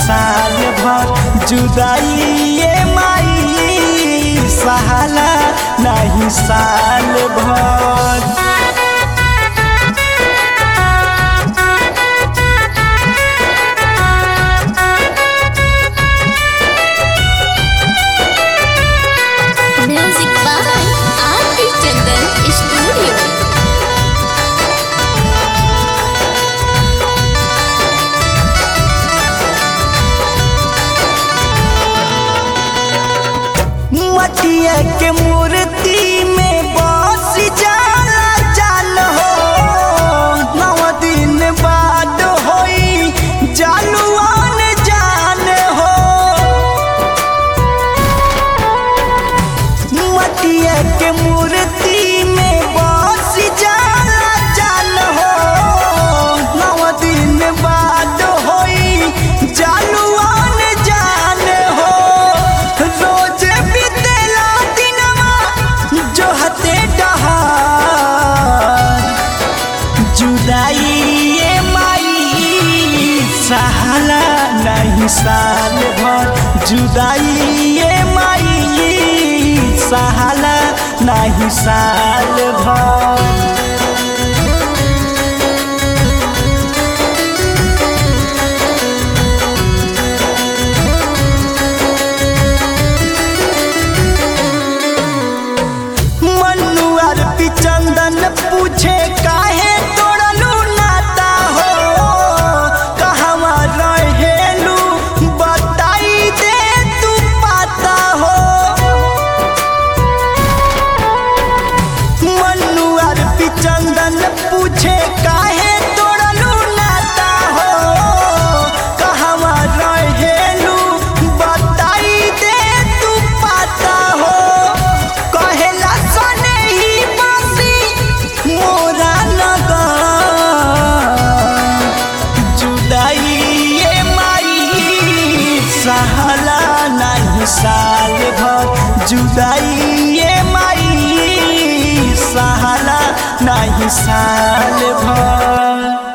साल भर जुदाई ये माई सहाला नहीं साल भर Music by R.P. Chandan Studio. मटिया के मूर्ति में बस जाला जाल हो नौ दिन बाद होई जालुआन जान हो मटिया के मूर्ति में बस जाला जाल हो नौ दिन बाद होई जालुआन जान हो रोज बीतेला दिनवा जो हते डहार जुदाई ये माई सहाला नहीं साल भर जुदाई ये माई सहाला नहीं साल भर मनुआर चंदन पूछे काहे तोड़लू नाता हो कहवा रहेलू बताई दे तू पाता हो मनुआर चंदन पूछे काहे तोड़लू नाता हो कहवा रहेलू बताई दे तू पाता हो कहेला सने ही बासी मोरा लगा जुदाई ये माई सहाला नहीं साल भर जुदाई ये माई सहाला नहीं साल भर